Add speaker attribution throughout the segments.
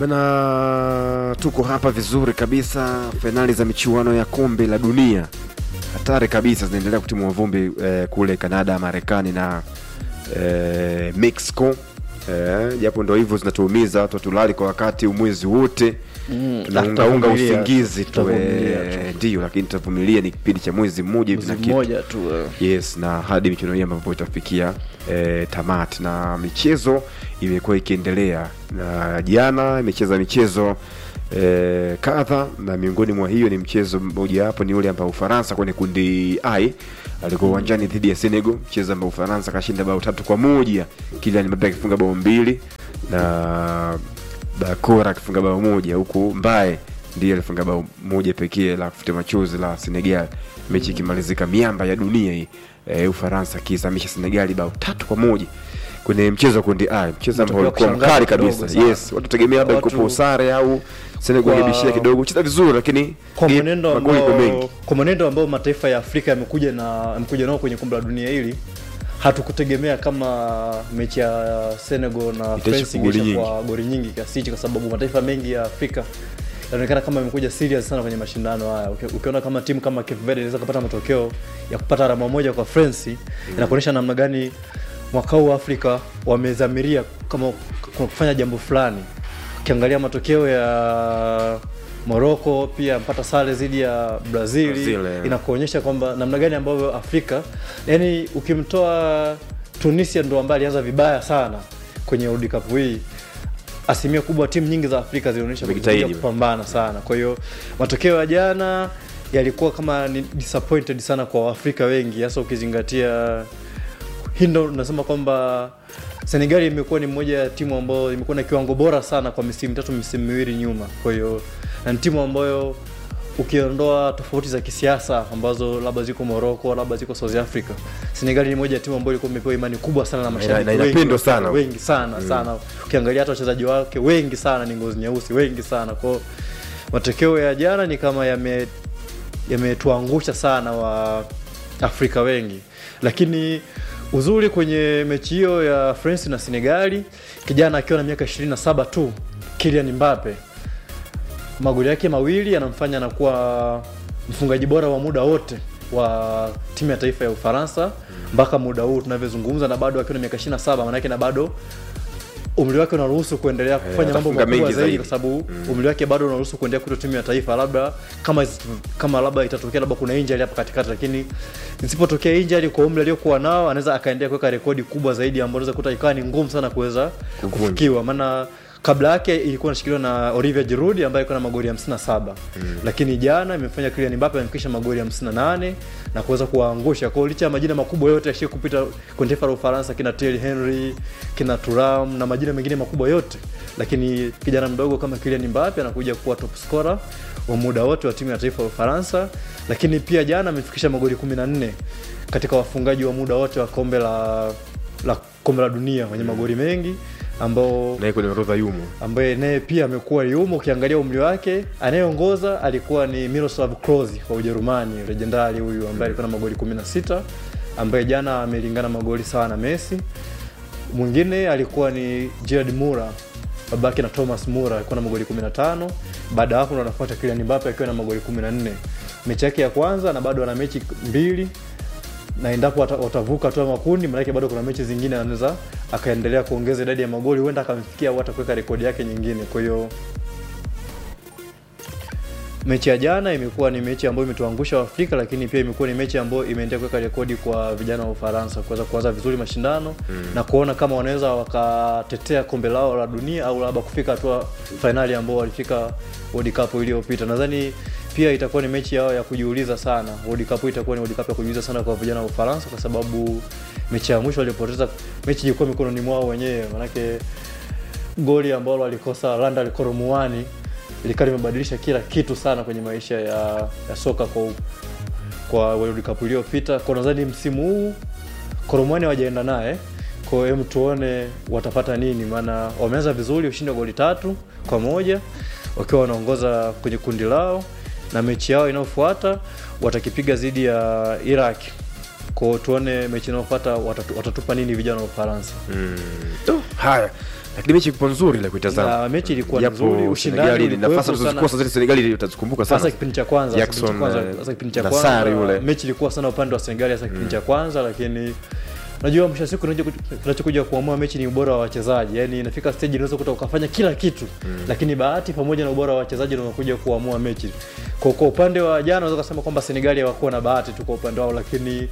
Speaker 1: Bana, tuko hapa vizuri kabisa. Fainali za michuano ya kombe la dunia hatari kabisa zinaendelea kutimua vumbi eh, kule Canada, Marekani na eh, Mexico eh, japo ndo hivyo zinatuumiza watu watulali kwa wakati umwezi wote
Speaker 2: Mm,
Speaker 1: tunaungaunga
Speaker 2: tutavumilia,
Speaker 1: usingizi tu
Speaker 2: tutavumilia
Speaker 1: eh,
Speaker 2: tu.
Speaker 1: ndio, lakini tutavumilia. Ni kipindi cha mwezi mmoja hivi na
Speaker 2: Mwezi
Speaker 1: kitu
Speaker 2: mmoja tu eh.
Speaker 1: yes na hadi michuano hii ambapo itafikia e, tamati na michezo imekuwa ikiendelea na jana imecheza michezo e, kadha na miongoni mwa hiyo ni mchezo mmoja hapo ni ule ambao ufaransa kwenye kundi i alikuwa uwanjani dhidi ya senegal mchezo ambao ufaransa kashinda bao tatu kwa moja kilian mbappe akifunga bao mbili na bakora akifunga bao moja huku mbaye ndiye alifunga bao moja pekee la kufutia machozi la senegal mechi ikimalizika miamba ya dunia hii e, ufaransa akiisamisha senegali bao tatu kwa moja kwenye mchezo wa kundi a mchezo ambao
Speaker 2: Matokeo
Speaker 1: ulikuwa
Speaker 2: kushangaza
Speaker 1: mkali
Speaker 2: kidogo
Speaker 1: kabisa
Speaker 2: sana.
Speaker 1: yes watu tegemea labda
Speaker 2: Watu-
Speaker 1: ikopo sare au senegal
Speaker 2: Kwa-
Speaker 1: ilibishia kidogo cheza vizuri lakini
Speaker 2: kwa
Speaker 1: game-
Speaker 2: mwenendo
Speaker 1: magoli kwa mengi
Speaker 2: ambao kwa mwenendo ambao mataifa ya Afrika yamekuja na yamekuja nao kwenye kombe la dunia hili hatukutegemea kama mechi ya Senegal na
Speaker 1: Itaisha
Speaker 2: France
Speaker 1: kwa goli
Speaker 2: ingeisha kwa goli nyingi kiasi hichi, kwa sababu mataifa mengi ya Afrika yanaonekana kama yamekuja serious sana kwenye mashindano haya. Uki- Ukiona kama timu kama Cape Verde inaweza kupata matokeo ya kupata alama moja kwa France, inakuonyesha namna gani mwaka huu Afrika wamezamiria kama kwa kufanya jambo fulani. Ukiangalia matokeo ya Morocco pia mpata sare dhidi ya Brazil,
Speaker 1: Brazil, eh.
Speaker 2: inakuonyesha kwamba namna gani ambavyo Afrika yani, ukimtoa Tunisia ndo ambaye alianza vibaya sana kwenye World Cup hii, asilimia kubwa timu nyingi za Afrika zilionyesha
Speaker 1: Wamejitahidi.
Speaker 2: kuja kupambana sana. Kwa hiyo matokeo ya jana yalikuwa kama ni disappointed sana kwa Waafrika wengi, hasa ukizingatia hii ndo nasema kwamba Senegal imekuwa ni moja ya timu ambayo imekuwa na kiwango bora sana kwa misimu tatu misimu miwili nyuma. Kwa hiyo na ni timu ambayo ukiondoa tofauti za kisiasa ambazo labda ziko Morocco, labda ziko South Africa, Senegal ni moja ya timu ambayo ilikuwa imepewa imani kubwa sana na mashabiki
Speaker 1: na
Speaker 2: wengi,
Speaker 1: inapendwa sana.
Speaker 2: wengi sana sana. Ukiangalia hata wachezaji wake wengi sana ni ngozi nyeusi, wengi sana. Kwa hiyo matokeo ya jana ni kama yame yametuangusha sana wa Afrika wengi, lakini uzuri kwenye mechi hiyo ya France na Senegali, kijana akiwa na miaka 27 tu, Kylian Mbappe magoli yake mawili yanamfanya anakuwa mfungaji bora wa muda wote wa timu ya taifa ya Ufaransa mpaka muda huu tunavyozungumza, na bado akiwa na miaka 27, maanake na bado umri wake unaruhusu kuendelea kufanya mambo
Speaker 1: atafunga
Speaker 2: makubwa
Speaker 1: mengi
Speaker 2: zaidi,
Speaker 1: zaidi.
Speaker 2: kwa sababu umri wake bado unaruhusu kuendelea kutoa timu ya taifa, labda kama kama labda itatokea labda kuna injury hapa katikati, lakini isipotokea injury kwa umri aliokuwa nao, anaweza akaendelea kuweka rekodi kubwa zaidi ambayo unaweza kuta ikawa ni ngumu sana kuweza
Speaker 1: Kuvunja.
Speaker 2: kufikiwa, maana kabla yake ilikuwa inashikiliwa na Olivier Giroud ambaye alikuwa na magoli 57 mm. lakini jana imefanya Kylian Mbappe amefikisha magoli 58 na kuweza kuwaangusha. Kwa hiyo licha ya majina makubwa yote yashie kupita kwenye taifa la Ufaransa, kina Thierry Henry, kina Thuram na majina mengine makubwa yote, lakini kijana mdogo kama Kylian Mbappe anakuja kuwa top scorer wa muda wote wa timu ya taifa ya Ufaransa, lakini pia jana amefikisha magoli 14 katika wafungaji wa muda wote wa kombe la la kombe la dunia wenye magoli mengi ambao
Speaker 1: naye kwenye orodha yumo
Speaker 2: ambaye naye pia amekuwa yumo. Ukiangalia umri wake, anayeongoza alikuwa ni Miroslav Klose wa Ujerumani, legendari huyu ambaye alikuwa na magoli 16 ambaye jana amelingana magoli sawa na Messi. Mwingine alikuwa ni Gerard Mura babake na Thomas Mura alikuwa na magoli 15. Baada ya hapo ndo anafuata Kylian Mbappe akiwa na magoli 14. Mechi yake ya kwanza na bado ana mechi mbili na endapo wata- watavuka hatua ya makundi, maanake bado kuna mechi zingine anaweza akaendelea kuongeza idadi ya magoli, huenda akamfikia au hata kuweka rekodi yake nyingine. Kwa hiyo mechi ya jana imekuwa ni mechi ambayo imetuangusha Afrika, lakini pia imekuwa ni mechi ambayo imeendelea kuweka rekodi kwa vijana wa Ufaransa kuweza kuanza vizuri mashindano na kuona kama wanaweza wakatetea kombe lao la dunia au labda kufika hatua fainali ambao walifika World Cup iliyopita. Nadhani pia itakuwa ni mechi yao ya kujiuliza sana. World Cup itakuwa ni World Cup ya kujiuliza sana kwa vijana wa Ufaransa kwa sababu mechi ya mwisho walipoteza mechi ilikuwa mikononi mwao wenyewe, manake goli ambalo alikosa Randal Korumuani likawa limebadilisha kila kitu sana kwenye maisha ya, ya soka kwa kwa World Cup iliyopita. Kwa nadhani msimu huu Korumuani hawajaenda naye, kwa hiyo hem tuone watapata nini, maana wameanza vizuri, ushindi wa goli tatu kwa moja wakiwa wanaongoza kwenye kundi lao, na mechi yao inayofuata watakipiga dhidi ya Iraq. Kwa hiyo tuone mechi inayofuata watatu, watatupa nini vijana wa Ufaransa.
Speaker 1: haya lakini mechi ipo nzuri la kuitazama
Speaker 2: Na mechi ilikuwa
Speaker 1: Japo
Speaker 2: nzuri, ushindani
Speaker 1: Senegali ni
Speaker 2: ulikuwepo
Speaker 1: nafasi
Speaker 2: sana.
Speaker 1: alizozikosa zile Senegali utazikumbuka sana
Speaker 2: hasa kipindi cha kwanza hasa kipindi cha
Speaker 1: Jackson,
Speaker 2: kwanza
Speaker 1: eh,
Speaker 2: hasa kipindi cha
Speaker 1: Nassar
Speaker 2: kwanza
Speaker 1: yule.
Speaker 2: mechi ilikuwa sana upande wa Senegal hasa kipindi cha kwanza lakini najua mwisho wa siku kinacho- kinachokuja kuamua mechi ni ubora wa wachezaji yani inafika stage unaweza kuta ukafanya kila kitu lakini bahati pamoja na ubora wa wachezaji ndio unakuja kuamua mechi kwa, kwa upande wa jana unaweza kusema kwamba Senegal hawakuwa na bahati tu kwa upande wao lakini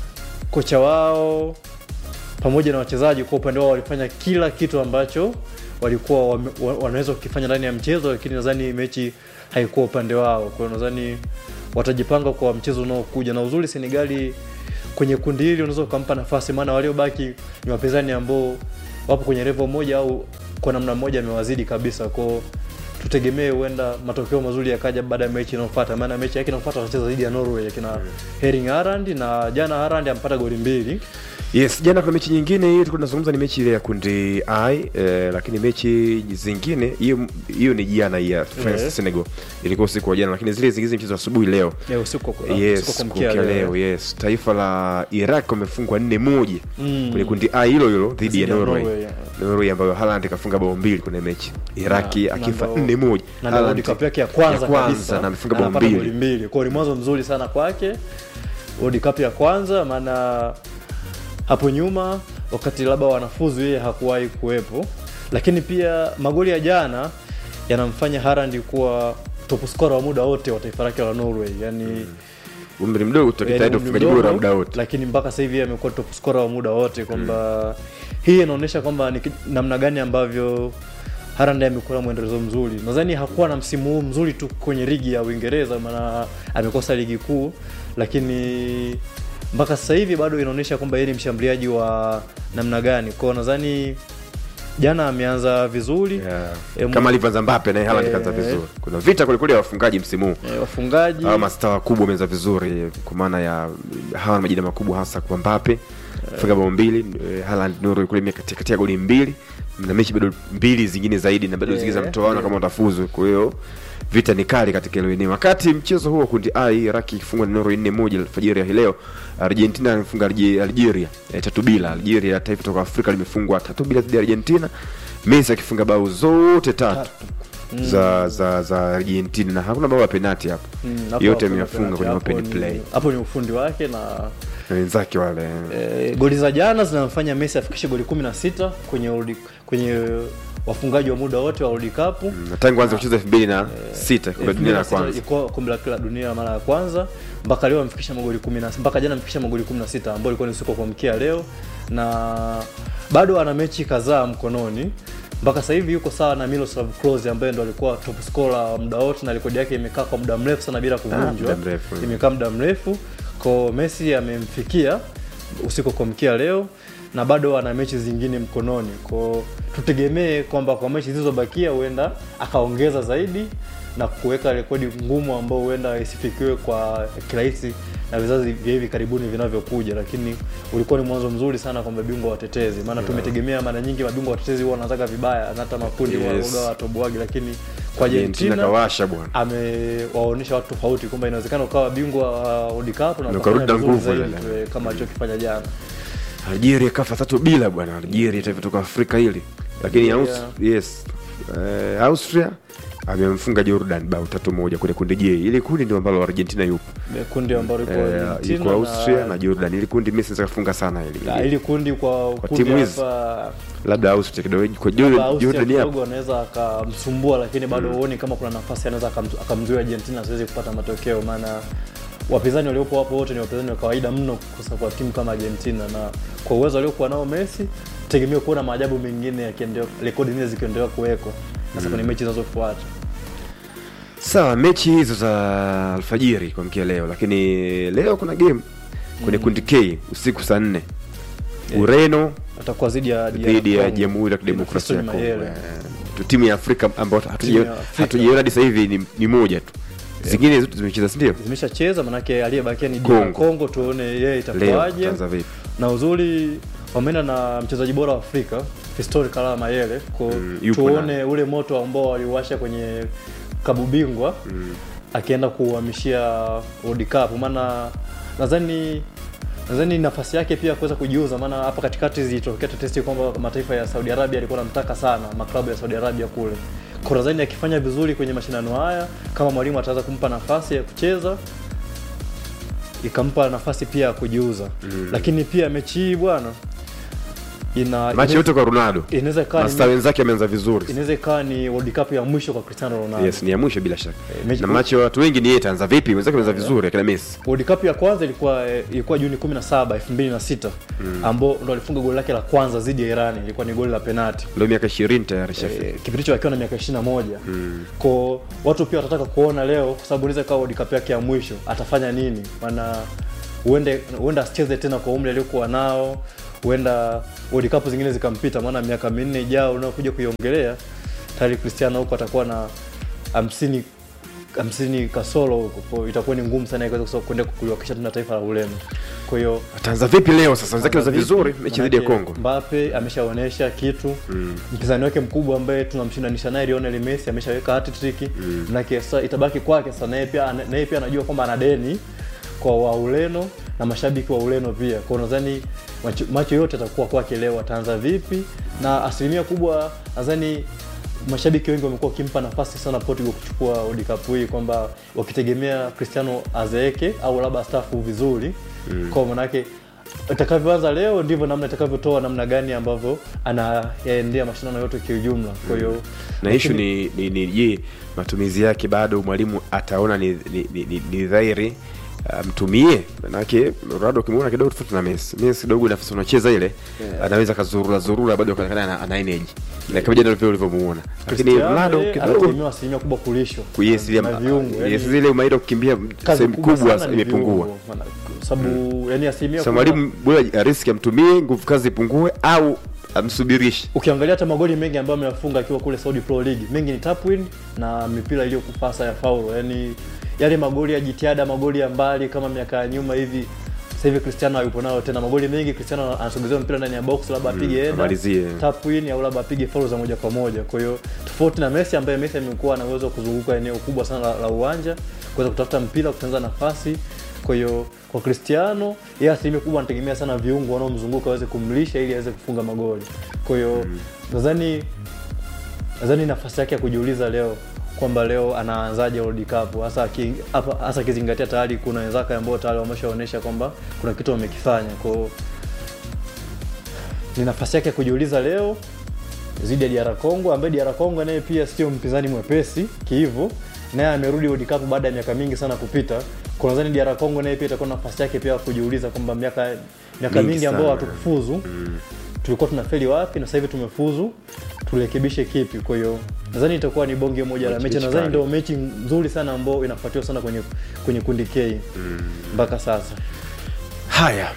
Speaker 2: kocha wao pamoja na wachezaji kwa upande wao walifanya kila kitu ambacho walikuwa wame- wa- wanaweza kukifanya ndani ya mchezo, lakini nadhani mechi haikuwa upande wao. Kwa hiyo nadhani watajipanga kwa mchezo unaokuja, na uzuri Senegali kwenye kundi hili unaweza ukampa nafasi, maana waliobaki ni wapinzani ambao wapo kwenye level moja au kwa namna moja amewazidi kabisa kwao tutegemee huenda matokeo mazuri yakaja baada ya mechi inayofuata, maana mechi yake inayofuata watacheza dhidi ya Norway akina Erling Haaland, na jana Haaland ampata goli mbili
Speaker 1: Yes, jana kuna mechi nyingine hii tulikuwa tunazungumza ni mechi ile ya kundi I eh, lakini mechi zingine hiyo hiyo ni jana hii ya France
Speaker 2: Yes.
Speaker 1: Senegal. Ilikuwa usiku wa jana lakini zile zingine mchezo asubuhi leo.
Speaker 2: leo usiku kwa
Speaker 1: Yes,
Speaker 2: usiku kwa
Speaker 1: kuamkia
Speaker 2: mkia
Speaker 1: leo,
Speaker 2: leo.
Speaker 1: yes. Taifa la Iraq wamefungwa nne moja
Speaker 2: Mm.
Speaker 1: kwenye kundi I hilo hilo dhidi ya
Speaker 2: Dhidi ya
Speaker 1: Norway.
Speaker 2: Norway, yeah.
Speaker 1: Norway ambayo Haaland kafunga bao mbili kwenye mechi. Iraki
Speaker 2: Na-
Speaker 1: akifa
Speaker 2: na ndo-
Speaker 1: nne moja.
Speaker 2: na ndio World Cup yake ya kwanza, kabisa
Speaker 1: na amefunga bao
Speaker 2: anapata
Speaker 1: mbili.
Speaker 2: goli mbili. Kwa hiyo ni mwanzo mzuri sana kwake World Cup ya kwanza, maana hapo nyuma wakati labda wanafuzu yeye hakuwahi kuwepo, lakini pia magoli ya jana yanamfanya Haaland kuwa top scorer wa muda wote wa taifa lake la Norway, yani
Speaker 1: Umri mdogo tukitaenda
Speaker 2: Yaani
Speaker 1: ufungaji
Speaker 2: mdogo,
Speaker 1: bora muda wote.
Speaker 2: lakini mpaka sasa hivi yeye amekuwa top scorer wa muda wote kwamba hii inaonyesha kwamba ni ki- namna gani ambavyo Haaland amekuwa na mwendelezo mzuri. Nadhani hakuwa na msimu huu mzuri tu kwenye ligi ya Uingereza, maana amekosa ligi kuu, lakini mpaka sasa hivi bado inaonyesha kwamba yeye ni mshambuliaji wa namna gani. Kwa hiyo nadhani jana ameanza vizuri
Speaker 1: Yeah.
Speaker 2: Em,
Speaker 1: Kama alivyoanza Mbappe na Haaland
Speaker 2: eh,
Speaker 1: kaanza vizuri. Kuna vita kweli kweli ya wafungaji msimu huu.
Speaker 2: e, wafungaji
Speaker 1: hawa mastaa wakubwa wameanza vizuri kwa maana ya hawa na majina makubwa hasa kwa Mbappe funga bao mbili eh, Haaland Norway kule mia katia, katia goli mbili na mechi bado mbili zingine zaidi na bado
Speaker 2: Eh,
Speaker 1: zingine za mtoano
Speaker 2: eh.
Speaker 1: kama watafuzu kwa hiyo vita ni kali katika hilo eneo wakati mchezo huo kundi I Iraki ikifungwa na Norway 4 moja alfajiri ya hii leo Argentina alifunga Alge- Algeria eh, tatu bila Algeria taifa kutoka Afrika limefungwa tatu bila dhidi ya Argentina Messi akifunga bao zote tatu za za za Argentina na hakuna bao ya penalti hapo
Speaker 2: Mm, hapo
Speaker 1: yote
Speaker 2: hakuna
Speaker 1: ameyafunga
Speaker 2: penalty.
Speaker 1: kwenye
Speaker 2: Hapo
Speaker 1: open
Speaker 2: ni-
Speaker 1: play
Speaker 2: hapo ni ufundi wake na
Speaker 1: na wenzake wale
Speaker 2: E, goli za jana zinamfanya Messi afikishe goli 16 kwenye World- kwenye wafungaji wa muda wote wa World Cup.
Speaker 1: na tangu anza kucheza elfu mbili na sita kombe la dunia la
Speaker 2: 2006
Speaker 1: kwanza
Speaker 2: ilikuwa kombe la la dunia mara ya kwanza mpaka leo amefikisha magoli 16 mpaka jana amefikisha magoli 16 ambao ilikuwa ni usiku wa kuamkia leo na bado ana mechi kadhaa mkononi mpaka sasa hivi yuko sawa na Miroslav Klose ambaye ndo alikuwa top scorer wa muda wote na rekodi yake imekaa kwa muda mrefu sana bila kuvunjwa
Speaker 1: muda mrefu.
Speaker 2: imekaa muda mrefu kwa Messi amemfikia usiku wa kuamkia leo na bado ana mechi zingine mkononi kwa tutegemee kwamba kwa mechi zilizobakia huenda akaongeza zaidi na kuweka rekodi ngumu ambao huenda isifikiwe kwa kirahisi na vizazi vya hivi karibuni vinavyokuja, lakini ulikuwa ni mwanzo mzuri sana kwa mabingwa watetezi, maana tumetegemea mara nyingi mabingwa watetezi huwa wanazaga vibaya na hata makundi
Speaker 1: Yes.
Speaker 2: yes. huwa watoboagi, lakini kwa
Speaker 1: Argentina
Speaker 2: Argentina
Speaker 1: kawasha bwana
Speaker 2: amewaonyesha watu tofauti kwamba inawezekana ukawa bingwa wa World Cup na
Speaker 1: Na
Speaker 2: ukafanya
Speaker 1: ukarudi na
Speaker 2: vizuri
Speaker 1: nguvu
Speaker 2: zaidi
Speaker 1: ile.
Speaker 2: tu, kama alichokifanya jana.
Speaker 1: Algeria kafa tatu bila bwana Algeria taifa kutoka Afrika hili lakini
Speaker 2: Algeria.
Speaker 1: Aus, yes eh, Austria amemfunga Jordan bao tatu moja kwenye kundi J ili kundi ndio ambalo Argentina yupo
Speaker 2: Kundi ambalo liko
Speaker 1: eh,
Speaker 2: Argentina
Speaker 1: yuko Austria
Speaker 2: na,
Speaker 1: na Jordan ili kundi Messi anaweza kufunga sana hili
Speaker 2: na ili kundi kwa,
Speaker 1: Kwa
Speaker 2: kundi
Speaker 1: timu hizi,
Speaker 2: hapa
Speaker 1: labda Austria kidogo kwa
Speaker 2: labda
Speaker 1: Jordan
Speaker 2: Austria
Speaker 1: Jordan hapo
Speaker 2: kidogo anaweza akamsumbua, lakini bado huoni kama kuna nafasi anaweza akam- akamzuia Argentina asiwezi kupata matokeo, maana wapinzani waliopo hapo wote ni wapinzani wa kawaida mno kusa kwa timu kama Argentina, na kwa uwezo aliokuwa nao Messi tegemea kuona maajabu mengine yakiendelea, rekodi nyingine zikiendelea kuwekwa sasa kwenye mechi zinazofuata.
Speaker 1: Sawa, mechi hizo za alfajiri kwa mkia leo, lakini leo kuna game kwenye kundi K usiku saa nne Ureno
Speaker 2: Atakuwa dhidi ya
Speaker 1: dhidi ya
Speaker 2: Congo.
Speaker 1: Jamhuri ya Kidemokrasia ya
Speaker 2: Fiston
Speaker 1: Kongo.
Speaker 2: Mayele.
Speaker 1: Eh, tu timu ya Afrika ambayo
Speaker 2: Timu
Speaker 1: hatuja-
Speaker 2: ya Afrika.
Speaker 1: hatujaiona hadi sasa hivi ni, ni moja tu, zingine zote zimecheza, si ndio?
Speaker 2: zimeshacheza manake aliyebakia ni
Speaker 1: Congo.
Speaker 2: DR Congo, tuone yeye
Speaker 1: Leo
Speaker 2: itakuwaje.
Speaker 1: itaanza vipi?
Speaker 2: Na uzuri wameenda na mchezaji bora wa Afrika Fiston Kalala Mayele ko
Speaker 1: Mm, yupo
Speaker 2: tuone ule moto ambao waliwasha kwenye kabu bingwa akienda kuuhamishia World Cup, maana nadhani nadhani nafasi yake pia kuweza kujiuza, maana hapa katikati zilitokea tetesi kwamba mataifa ya Saudi Arabia yalikuwa yanamtaka sana, maklabu ya Saudi Arabia kule. Kwa nadhani akifanya vizuri kwenye mashindano haya, kama mwalimu ataweza kumpa nafasi ya kucheza ikampa nafasi pia ya kujiuza mm. Lakini pia mechi hii bwana ina
Speaker 1: machi yote kwa ronaldo
Speaker 2: inaweza ikawa
Speaker 1: masta
Speaker 2: ni,
Speaker 1: wenzake ameanza vizuri
Speaker 2: inaweza ikawa ni World Cup ya mwisho kwa Cristiano Ronaldo.
Speaker 1: yes ni ya mwisho bila shaka
Speaker 2: Eh, mechi-
Speaker 1: na machi ya watu wengi ni yeye ataanza vipi wenzake ameanza vizuri akina messi
Speaker 2: World Cup ya kwanza ilikuwa eh, ilikuwa Juni 17 2006 mm. ambao ndo alifunga goli lake la kwanza dhidi ya Iran, ilikuwa ni goli la penalti.
Speaker 1: ndio miaka 20 tayari shafika
Speaker 2: Eh, kipindi hicho akiwa na miaka 21 mm. ko watu pia watataka kuona leo, kwa sababu inaweza ikawa World Cup yake ya mwisho, atafanya nini? Maana huende huenda asicheze tena kwa umri aliokuwa nao, huenda World Cup zingine zikampita, maana miaka minne ijao unaokuja kuiongelea tayari Cristiano huko atakuwa na hamsini hamsini kasoro huko, kwa hiyo itakuwa ni ngumu sana yeye kuweza kwenda kuliwakilisha tena taifa la Ureno. Kwa hiyo
Speaker 1: ataanza vipi leo sasa wenzake ameanza
Speaker 2: Vipi?
Speaker 1: vizuri mechi dhidi ya
Speaker 2: Manake
Speaker 1: Kongo
Speaker 2: Mbappe ameshaonyesha kitu mm. mpinzani wake mkubwa ambaye tunamshindanisha naye Lionel Messi ameshaweka hat-trick mm. manake sasa itabaki kwake sasa naye pia naye pia anajua kwamba ana deni kwa wa Ureno na mashabiki wa Ureno pia. Kwa hiyo nadhani macho, macho yote atakuwa kwake leo, ataanza vipi, na asilimia kubwa nadhani mashabiki wengi wamekuwa wakimpa nafasi sana Portugal kuchukua World Cup hii, kwamba wakitegemea Cristiano azeeke au labda staafu vizuri mm. kwa manake itakavyoanza leo ndivyo namna itakavyotoa namna gani ambavyo anayaendea mashindano yote kiujumla. Kwa hiyo
Speaker 1: na ishu ni ni ni je matumizi yake bado mwalimu ataona ni, ni, ni, ni, ni dhahiri amtumie manake Ronaldo ukimwona kidogo tofauti na Messi Messi kidogo nafasi unacheza ile anaweza kazurura zurura bado akaonekana ana, ana energy na kama jana vile ulivyomuona lakini
Speaker 2: Cristiano,
Speaker 1: Ronaldo
Speaker 2: yeye
Speaker 1: kidogo
Speaker 2: anategemewa asilimia kubwa kulishwa
Speaker 1: yes ile
Speaker 2: na viungo,
Speaker 1: yes
Speaker 2: yani
Speaker 1: zile umaida kukimbia
Speaker 2: kazi
Speaker 1: sehemu
Speaker 2: kubwa
Speaker 1: kubwa
Speaker 2: sana ni
Speaker 1: imepungua
Speaker 2: viungo, maana- sababu yani asilimia
Speaker 1: sasa
Speaker 2: kubwa-
Speaker 1: mwalimu bora riski amtumie nguvu kazi ipungue au amsubirishe
Speaker 2: ukiangalia hata magoli mengi ambayo ameyafunga akiwa kule Saudi Pro League mengi ni tap win na mipira iliyokupasa ya faulo, yani yale magoli ya jitihada, magoli ya mbali kama miaka ya nyuma hivi. Sasa hivi Cristiano hayupo nayo tena. Magoli mengi Cristiano anasogezewa mpira ndani ya box, labda apige header,
Speaker 1: amalizie.
Speaker 2: tap win au labda apige faulo za moja kwa moja. Kwa hiyo tofauti na Messi ambaye Messi amekuwa na uwezo wa kuzunguka eneo kubwa sana la, la uwanja kuweza kutafuta mpira, kutengeneza nafasi. Kwa hiyo kwa Cristiano yeye asilimia kubwa anategemea sana viungo wanaomzunguka waweze kumlisha ili aweze kufunga magoli. Kwa hiyo nadhani nadhani nafasi yake ya kujiuliza leo kwamba leo anaanzaje World Cup hasa aki- hapa- hasa akizingatia tayari kuna wenzake ambao tayari wameshaonyesha kwamba kuna kitu wamekifanya. Kwa hiyo ni nafasi yake ya kujiuliza leo dhidi ya DR Congo ambaye DR Congo naye pia sio mpinzani mwepesi kiivo, naye amerudi World Cup baada ya miaka mingi sana kupita. Kwa nadhani DR Congo naye pia itakuwa nafasi yake pia ya kujiuliza kwamba miaka miaka
Speaker 1: Mingi
Speaker 2: mingi ambayo
Speaker 1: sana.
Speaker 2: hatukufuzu tulikuwa tunafeli wapi na sasa hivi tumefuzu, turekebishe kipi? Kwa hiyo nadhani itakuwa ni bonge moja la
Speaker 1: Mechi-
Speaker 2: mechi,
Speaker 1: mechi
Speaker 2: nadhani
Speaker 1: kali.
Speaker 2: ndio mechi nzuri sana ambayo inafuatiwa sana kwenye kwenye kundi K mpaka sasa.
Speaker 1: haya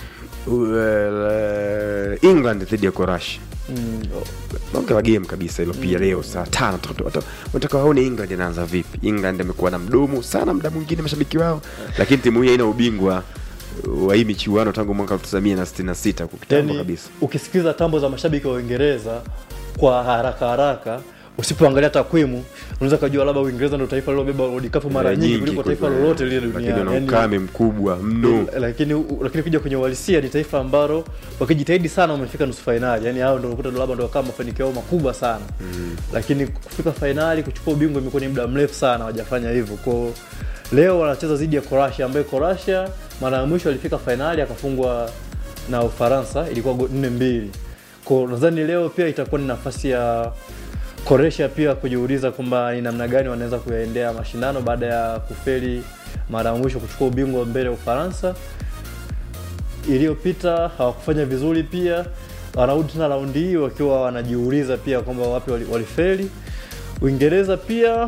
Speaker 1: uh, england dhidi ya korashi
Speaker 2: Mm,
Speaker 1: bonge la game kabisa hilo pia leo saa tano Watu- watu- wanataka waone england inaanza vipi england amekuwa na mdomo sana muda mwingine mashabiki wao lakini timu hii haina ubingwa wa hii michuano tangu mwaka 1966 kwa kitambo
Speaker 2: yani
Speaker 1: kabisa
Speaker 2: ukisikiza tambo za mashabiki wa Uingereza kwa haraka haraka usipoangalia takwimu unaweza kujua labda Uingereza ndio taifa lilobeba World Cup mara nyingi kuliko taifa
Speaker 1: kuliko-
Speaker 2: lolote lile
Speaker 1: lakini
Speaker 2: duniani.
Speaker 1: wana
Speaker 2: Yani,
Speaker 1: ukame mkubwa mno
Speaker 2: lakini lakini kuja kwenye uhalisia ni taifa ambalo wakijitahidi sana wamefika nusu fainali. Yani hao ndio unakuta labda ndio kama mafanikio yao makubwa sana. Lakini kufika fainali kuchukua ubingwa imekuwa ni muda mrefu sana hawajafanya hivyo. Kwa hiyo leo wanacheza dhidi ya Croatia ambaye Croatia mara ya mwisho alifika fainali akafungwa na Ufaransa ilikuwa go- nne mbili. Kwa hiyo nadhani leo pia itakuwa ni nafasi ya Croatia pia kujiuliza kwamba ni namna gani wanaweza kuyaendea mashindano baada ya kufeli mara ya mwisho kuchukua ubingwa mbele ya Ufaransa iliyopita hawakufanya vizuri pia wanarudi tena raundi hii wakiwa wanajiuliza pia kwamba wapi wali- walifeli uingereza pia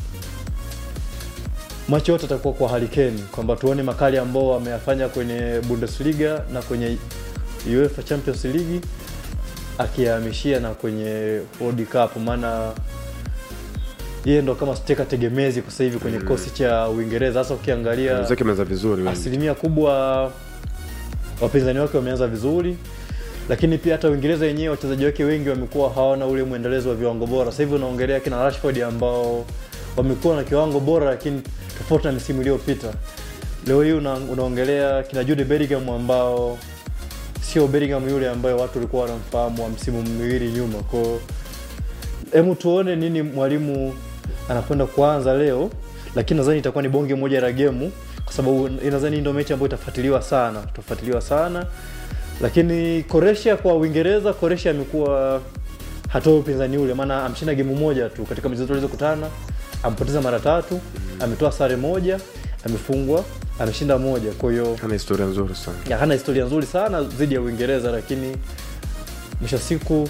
Speaker 2: macho yote atakuwa kwa harikeni kwamba tuone makali ambao wameyafanya kwenye bundesliga na kwenye uefa champions league akiyahamishia na kwenye world cup maana yeye ndo kama steka tegemezi kwa sasa hivi kwenye kikosi cha uingereza hasa ukiangalia
Speaker 1: zake ameanza vizuri wengi.
Speaker 2: asilimia kubwa wapinzani wake wameanza vizuri lakini pia hata uingereza yenyewe wachezaji wake wengi wamekuwa hawana ule mwendelezo wa viwango bora sasa hivi unaongelea kina rashford ambao wamekuwa na kiwango bora lakini tofauti na misimu iliyopita leo hii una, unaongelea kina Jude Bellingham ambao sio Bellingham yule ambaye watu walikuwa wanamfahamu wa msimu miwili nyuma. Kwa hebu tuone nini mwalimu anakwenda kuanza leo, lakini nadhani itakuwa ni bonge moja la gemu, kwa sababu nadhani ndio mechi ambayo itafuatiliwa sana, itafuatiliwa sana. Lakini Croatia kwa Uingereza, Croatia amekuwa hatoi upinzani ule, maana amshinda gemu moja tu katika michezo alizokutana, ampoteza mara tatu, ametoa sare moja, amefungwa, ameshinda moja. Kwa hiyo
Speaker 1: ana historia nzuri sana
Speaker 2: ya, hana historia nzuri sana dhidi ya Uingereza, lakini mwisho wa siku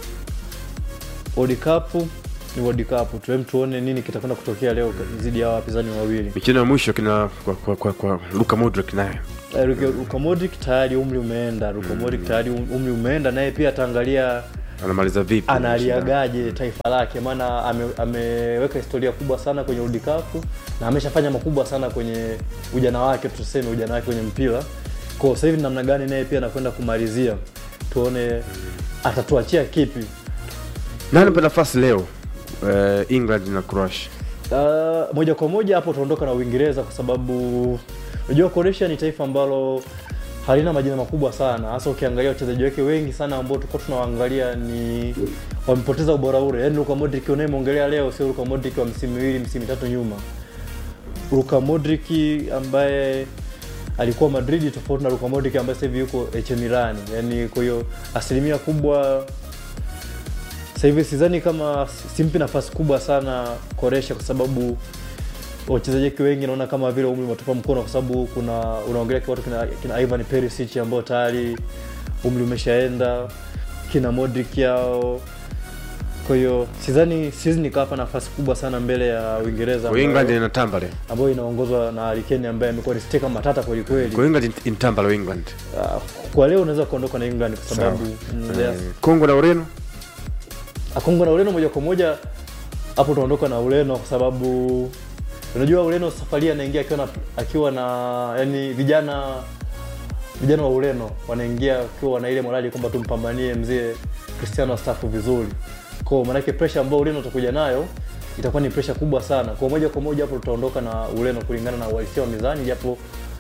Speaker 2: World Cup ni World Cup. Tuem tuone nini kitakwenda kutokea leo dhidi ya wapinzani wawili.
Speaker 1: michezo ya mwisho kina kwa, kwa, kwa, kwa Luka Modric naye
Speaker 2: Eh, Luka Luka Modric tayari umri umeenda. Luka Modric tayari um- umri umeenda, naye pia ataangalia
Speaker 1: anamaliza vipi
Speaker 2: analiagaje taifa lake, maana ame, ameweka historia kubwa sana kwenye World Cup na ameshafanya makubwa sana kwenye ujana wake, tuseme ujana wake kwenye mpira. Kwa sasa hivi namna gani naye pia anakwenda kumalizia, tuone atatuachia kipi.
Speaker 1: nani pa nafasi leo eh, England na Croatia
Speaker 2: Uh, moja kwa moja hapo tunaondoka na Uingereza kwa sababu unajua Croatia ni taifa ambalo halina majina makubwa sana, hasa ukiangalia wachezaji wake wengi sana ambao tulikuwa tunawaangalia ni wamepoteza ubora ule. Yaani Luka Modric unayemwongelea leo sio Luka Modric wa msimu miwili msimu mitatu nyuma. Luka Modric ambaye alikuwa Madrid tofauti na Luka Modric ambaye sasa hivi yuko AC Milan. Yaani kwa hiyo asilimia kubwa sasa hivi sidhani kama simpi nafasi kubwa sana Koresha kwa sababu wachezaji wake wengi naona kama vile umri umetupa mkono, kwa sababu kuna unaongelea kwa watu kina, kina Ivan Perisic ambao tayari umri umeshaenda, kina Modric yao. Kwa hiyo sidhani siwezi nikawapa nafasi kubwa sana mbele ya Uingereza
Speaker 1: kwa
Speaker 2: ambayo-
Speaker 1: England inatamba leo
Speaker 2: ambayo inaongozwa na Harry Kane ambaye amekuwa ni steka matata kweli kweli.
Speaker 1: kwa England inatamba leo England
Speaker 2: Ah, Kwa leo unaweza kuondoka na England kwa sababu mm,
Speaker 1: Eh,
Speaker 2: yes.
Speaker 1: Kongo na Ureno
Speaker 2: Kongo na Ureno moja kwa moja hapo tunaondoka na Ureno kwa sababu unajua Ureno safari hii anaingia akiwa na akiwa na yani vijana vijana wa Ureno wanaingia akiwa na ile morali kwamba tumpambanie mzee Cristiano astaafu vizuri. Kwa maana yake pressure ambayo Ureno utakuja nayo itakuwa ni pressure kubwa sana. Kwa moja kwa moja hapo tutaondoka na Ureno kulingana na uhalisia wa mizani japo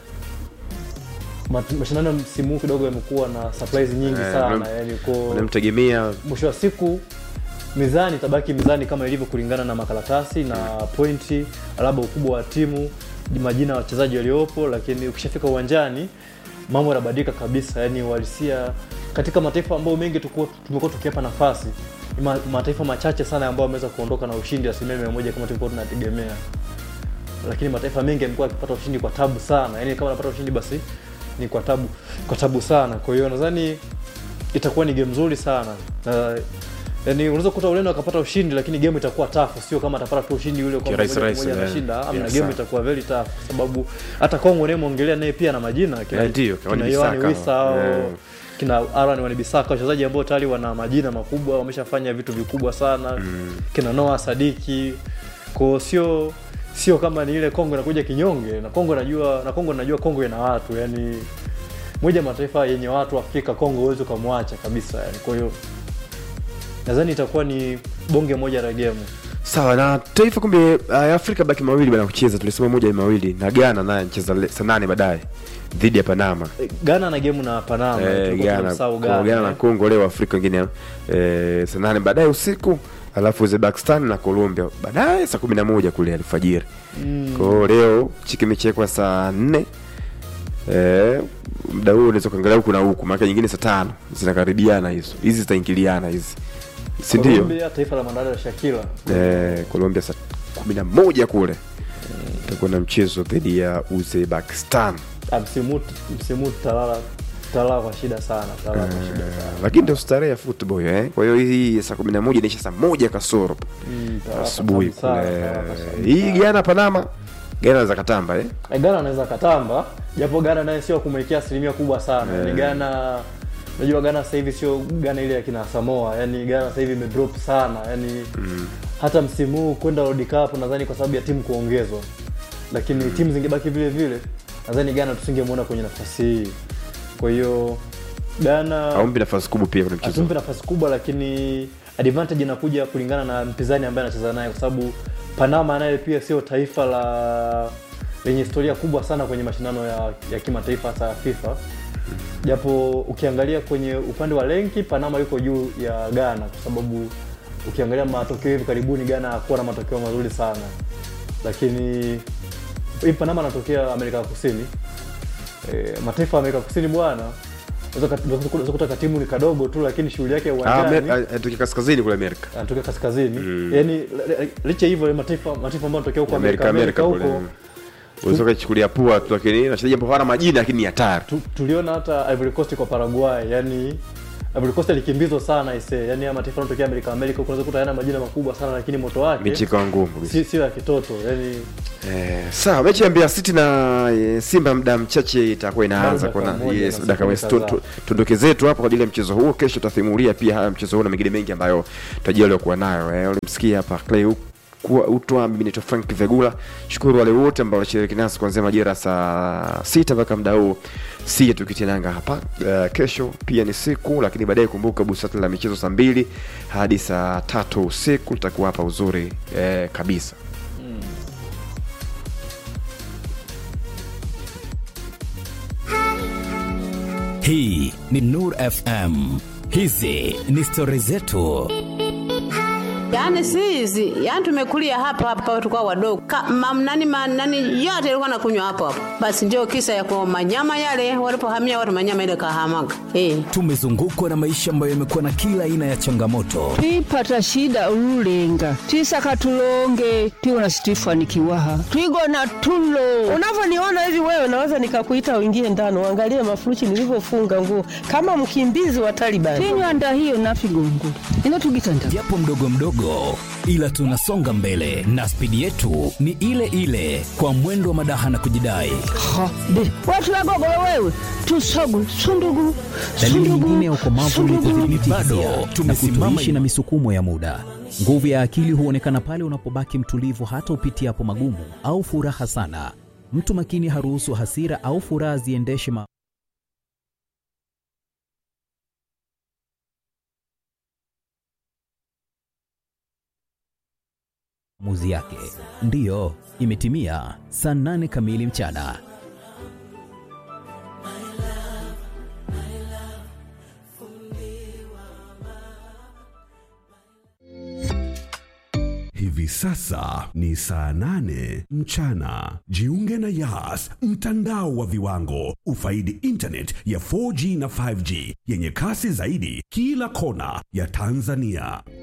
Speaker 2: mat- mashindano ya msimu huu kidogo yamekuwa na surprise nyingi
Speaker 1: Eh,
Speaker 2: sana
Speaker 1: unam-
Speaker 2: yani kwa
Speaker 1: unamtegemea
Speaker 2: mwisho wa siku mizani itabaki mizani kama ilivyo kulingana na makaratasi na pointi, labda ukubwa wa timu, majina ya wachezaji waliopo, lakini ukishafika uwanjani mambo yanabadilika kabisa. Yani uhalisia katika mataifa ambayo mengi tukuwa- tumekuwa tukiapa nafasi ni ma, mataifa machache sana ambayo wameweza kuondoka na ushindi asilimia mia moja kama tulikuwa tunategemea, lakini mataifa mengi yamekuwa yakipata ushindi kwa tabu sana. Yani kama anapata ushindi basi ni kwa tabu, kwa tabu sana. Kwa hiyo nadhani itakuwa ni game nzuri sana na yani unaweza kukuta Ureno akapata ushindi lakini game itakuwa tafu, sio kama atapata tu ushindi ule kwamba
Speaker 1: Kirahisi
Speaker 2: moja kwa
Speaker 1: rahisi,
Speaker 2: moja
Speaker 1: eh.
Speaker 2: anashinda. Amna,
Speaker 1: Yes,
Speaker 2: game
Speaker 1: sir.
Speaker 2: itakuwa very tough kwa sababu hata Kongo unayemwongelea naye pia na majina kina
Speaker 1: Eh, ndio, kina
Speaker 2: kina
Speaker 1: Wan-Bissaka.
Speaker 2: Yohani Wissa au
Speaker 1: Eh.
Speaker 2: kina Aaron Wan-Bissaka, wachezaji ambao tayari wana majina makubwa, wameshafanya vitu vikubwa sana kina Noah Sadiki kwa sio sio kama ni ile Kongo inakuja kinyonge na Kongo najua na Kongo najua Kongo ina watu yani moja ya mataifa yenye watu Afrika, Kongo huwezi ukamwacha kabisa yani. Kwa hiyo nadhani itakuwa ni bonge moja la game.
Speaker 1: sawa na taifa kumbe uh, Afrika baki mawili bana kucheza tulisema moja ni mawili na Ghana naye anacheza le- saa nane baadaye dhidi ya Panama
Speaker 2: Eh, Ghana na game na Panama
Speaker 1: Eh,
Speaker 2: tulikuwa
Speaker 1: Ghana
Speaker 2: tunamsahau
Speaker 1: Kongo,
Speaker 2: Ghana,
Speaker 1: Ghana na
Speaker 2: eh.
Speaker 1: Kongo leo Afrika wengine eh, saa nane baadaye usiku alafu Uzbekistan na Colombia baadaye saa kumi na moja kule alfajiri
Speaker 2: Mm.
Speaker 1: kwa hiyo leo chiki imechekwa saa nne eh, muda huo unaweza kuangalia huku na huku maana nyingine saa tano zinakaribiana hizo hizi zitaingiliana hizi si ndio
Speaker 2: Colombia, taifa la Mandala Shakira.
Speaker 1: eh, Colombia saa kumi na moja kule itakuwa na mchezo dhidi ya Uzbekistan
Speaker 2: Ah, msimu huu- msimu huu tutalala tutalala kwa shida sana, tutalala kwa shida sana.
Speaker 1: lakini ndio starehe ya football eh. Kwa hiyo hii saa kumi na moja inaisha saa moja kasoro
Speaker 2: Mm, tutalala kwa
Speaker 1: asubuhi
Speaker 2: tabu sana,
Speaker 1: kule.
Speaker 2: tutalala kwa tabu
Speaker 1: Hii
Speaker 2: sana.
Speaker 1: Ghana Panama, Ghana za katamba eh.
Speaker 2: Eh, Ghana anaweza katamba japo Ghana naye sio kumwekea asilimia kubwa sana. Yaani Ghana unajua Ghana sasa hivi sio Ghana ile ya kina Samoa. Yaani Ghana sasa hivi imedrop sana. Yaani hata msimu huu kwenda World Cup nadhani kwa sababu ya timu kuongezwa. Lakini timu zingebaki vile vile nadhani Ghana tusingemwona kwenye nafasi hii. Kwa hiyo Ghana
Speaker 1: Haumpi nafasi kubwa pia kwenye mchezo.
Speaker 2: hatumpi nafasi kubwa, lakini advantage inakuja kulingana na mpinzani ambaye anacheza naye, kwa sababu Panama naye pia sio taifa la lenye historia kubwa sana kwenye mashindano ya, ya kimataifa hasa ya FIFA japo ukiangalia kwenye upande wa lenki Panama yuko juu ya Ghana kwa sababu ukiangalia matokeo hivi karibuni Ghana hakuwa na matokeo mazuri sana, lakini hii Panama anatokea Amerika ya Kusini. E, mataifa ya Amerika ya Kusini bwana, unaweza kat- unaweza kuta katimu ni kadogo tu, lakini shughuli yake
Speaker 1: Ah,
Speaker 2: uwanjani
Speaker 1: Amer- ah, anatokea kaskazini kule Amerika.
Speaker 2: anatokea kaskazini mm. yani licha hivyo ya mataifa mataifa ambayo anatokea huko
Speaker 1: Amerika
Speaker 2: Amerika,
Speaker 1: Amerika
Speaker 2: Amerika
Speaker 1: kule.
Speaker 2: huko
Speaker 1: Unaweza kuchukulia pua tu lakini wachezaji ambao hawana majina lakini ni hatari.
Speaker 2: tu, tuliona hata Ivory Coast kwa Paraguay yani Ivory Coast alikimbizwa sana ise yani haya mataifa yanatokea Amerika Amerika huko unaweza kuta yana majina makubwa sana lakini moto wake
Speaker 1: Mechi ikawa ngumu kabisa.
Speaker 2: si sio ya kitoto yani
Speaker 1: Eh, sawa mechi ya Mbeya City na eh, Simba muda mchache itakuwa inaanza
Speaker 2: Bado
Speaker 1: kuna
Speaker 2: dakika moja
Speaker 1: yes,
Speaker 2: na
Speaker 1: dakika moja.
Speaker 2: sekunde
Speaker 1: Tu-
Speaker 2: kadhaa.
Speaker 1: tu- tuondoke zetu hapo kwa ajili ya mchezo huo. Kesho tutasimulia pia haya mchezo huo na mengine mengi ambayo tutajaliwa kuwa nayo. Eh, ulimsikia hapa Clay U- kuwa utwa mimi naitwa Frank Vegula. Shukuru wale wote ambao walishiriki nasi kuanzia majira saa sita mpaka muda huu sije tukitinanga hapa. Uh, kesho pia ni siku lakini baadaye kumbuka busati la michezo saa mbili hadi saa tatu usiku tutakuwa hapa uzuri eh, kabisa.
Speaker 3: Hii ni Nur FM. Hizi ni stori zetu.
Speaker 4: Yaani si hizi, yaani tumekulia hapa hapa tulikuwa wadogo. Ka, mam, nani, ma, nani yote ilikuwa nakunywa hapo hapo. Basi ndio kisa ya kwa manyama yale walipohamia watu manyama ile kahamaga. Eh.
Speaker 3: Tumezungukwa na maisha ambayo yamekuwa na kila aina ya changamoto,
Speaker 5: twipata shida ululenga twisaka tulonge tiwona situifanikiwaha twigona tulo
Speaker 6: Unavyoniona hivi wewe, naweza nikakuita uingie ndani uangalie mafurushi nilivyofunga nguo kama mkimbizi wa Taliban.
Speaker 5: tinywanda hiyo nafigongo ino tugitanda
Speaker 3: japo mdogo mdogo, ila tunasonga mbele na spidi yetu ni ile ile, kwa mwendo wa madaha na kujidai.
Speaker 5: ha be watu wagogolo wewe tusogu sundugu
Speaker 7: Dalili
Speaker 5: sundugu,
Speaker 7: nyingine ya ukomavu ni
Speaker 5: sundugu.
Speaker 7: kudhibiti
Speaker 3: Bado
Speaker 7: hisia na
Speaker 3: tumesimama
Speaker 7: kutoishi na
Speaker 3: imara.
Speaker 7: misukumo ya muda. Nguvu ya akili huonekana pale unapobaki mtulivu hata upitiapo magumu au furaha sana. Mtu makini haruhusu hasira au furaha ziendeshe ma maamuzi yake. Ndiyo, imetimia saa nane kamili mchana.
Speaker 8: Hivi sasa ni saa nane mchana. Jiunge na Yas, mtandao wa viwango. Ufaidi internet ya 4G na 5G yenye kasi zaidi kila kona ya Tanzania.